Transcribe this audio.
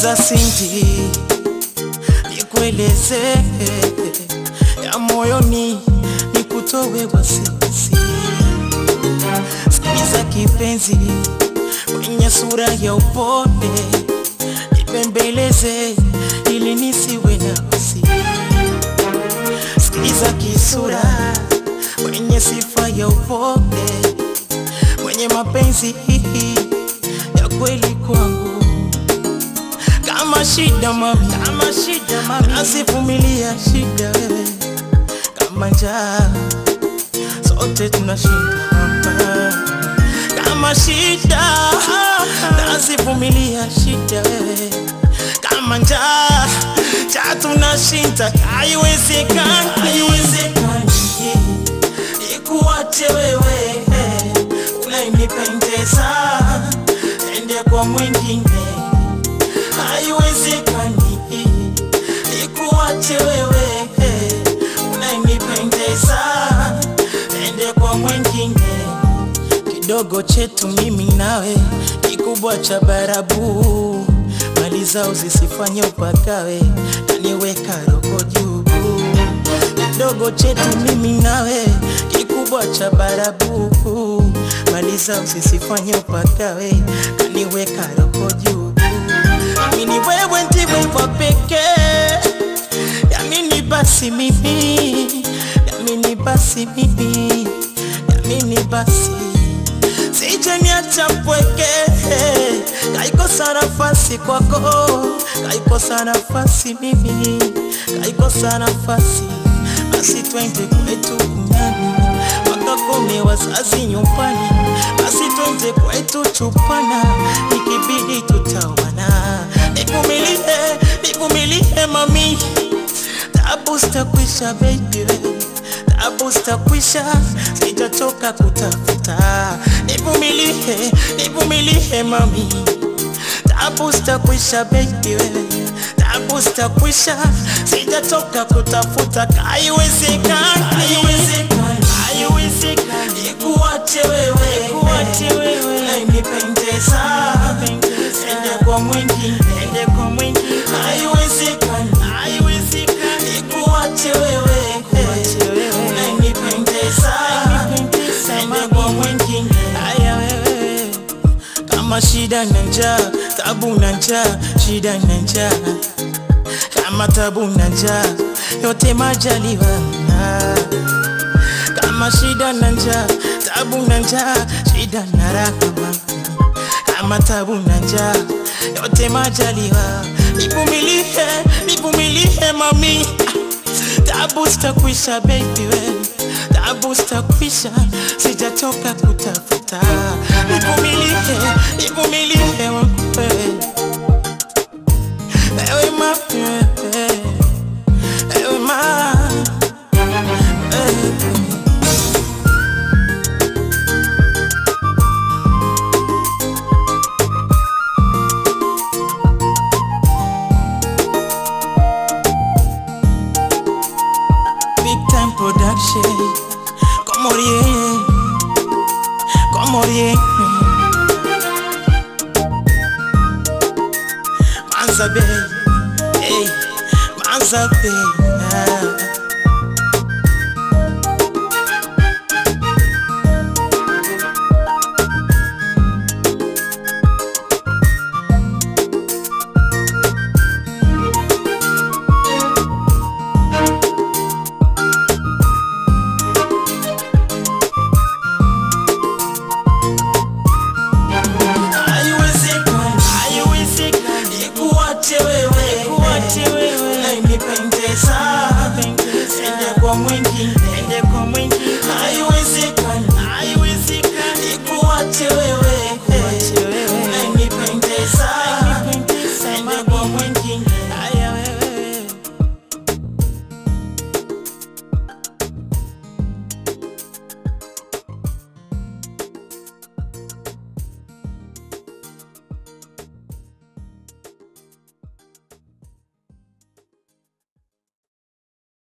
Sikiza Cindy, nikueleze ya moyoni, nikutowe wasiwasi. Sikiza kipenzi, kwenye sura ya upole, nipembeleze ili nisiwe na wasi. Sikiza kisura, kwenye sifa ya upole, mwenye mapenzi ya kweli kwangu kama shida mami, kama shida mami, nasivumilia shida wewe, kama njaa sote tunashinda mama, kama shida nasivumilia shida wewe, kama njaa cha tunashinda, haiwezekani, haiwezekani ikuache wewe, unayenipendeza ende kwa mwingine haiwezekani ikuache wewe unayenipendeza ende kwa mwingine. Kidogo chetu mimi nawe, kikubwa cha barabu, mali zao zisifanye upakawe, naniweka roho juu. Kidogo chetu mimi nawe, kikubwa cha barabu, mali zao zisifanye upakawe, kaniweka roho juu Amini wewe ndiwe wa pekee, yamini basi mimi, yamini basi mimi, yamini basi sijaniacha mpweke, kaikosa nafasi kwako, kaikosa nafasi mimi, kaikosa nafasi, basi twende kwetu kunyani wakakome wazazi nyumbani, basi twende kwetu chupana, ikibidi tutawana. Nivumilie, nivumilie mami, tabu zitakwisha baby, tabu zitakwisha, sitachoka kutafuta. Nivumilie, nivumilie mami, tabu zitakwisha baby, tabu zitakwisha, sitatoka kutafuta. Haiwezekani, haiwezekani, haiwezekani ikuache wewe, ikuache wewe, unayenipendeza ende kwa mwingine, ende kwa mwingine. Haiwezekani, haiwezekani ikuache wewe, ikuache wewe, unayenipendeza ende kwa mwingine. Haya wewe kama shida na njaa, tabu na njaa, shida na njaa, kama tabu na njaa, yote majaliwa. Kama shida na njaa, tabu na njaa, shida na raha, kama tabu na njaa, yote majaliwa. Nivumilie, nivumilie mami, tabu zitakwisha baby we tabu zitakwisha, sijatoka kutafuta. Nivumilie, nivumilie wewe, ewe mami, wewe, ewe mami, wewe. Big time production. Como rien, como rien. Manza Bay, hey, Manza Bay. ah. Haiwezekani, haiwezekani ikuache wewe, ikuache wewe, unayenipendeza ende kwa mwingine, ende kwa mwingine. Haiwezekani, haiwezekani ikuache wewe